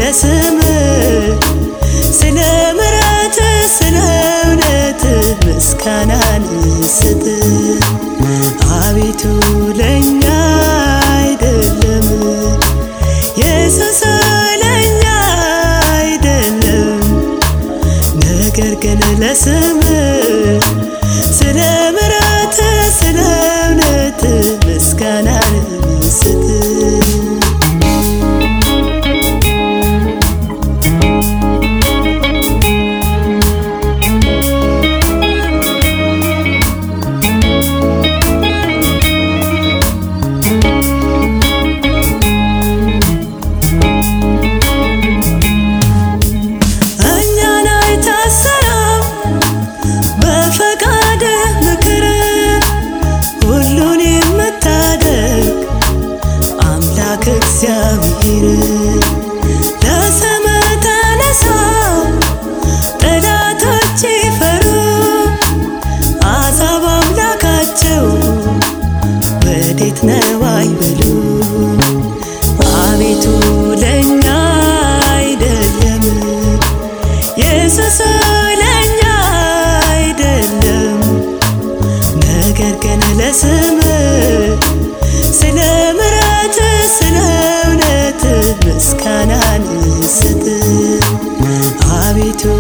ለስም ስለ ምሕረት ስለ እውነት ምስጋናን ስጥ አቤቱ ለእኛ አይደለም ኢየሱስ ለእኛ አይደለም ነገር ግን ለስም ስለ ምሕረት ስለ እውነት ምስጋናን ስጥ እኛን አይታሰራም በፈቃድ ምክር ሁሉን የምታደግ አምላክ እግዚአብሔር ለስም ተነሳ ጠላቶች ይፈሩ አሕዛብ አምላካቸው ወዴት ነው አይበሉ አቤቱ ለእኛ አይደለም ኢየሱስ ለእኛ አይደለም ነገር ግን ለስም ስለ ምሕረት ስለ እውነት ምስጋናን ስጥ አቤቱ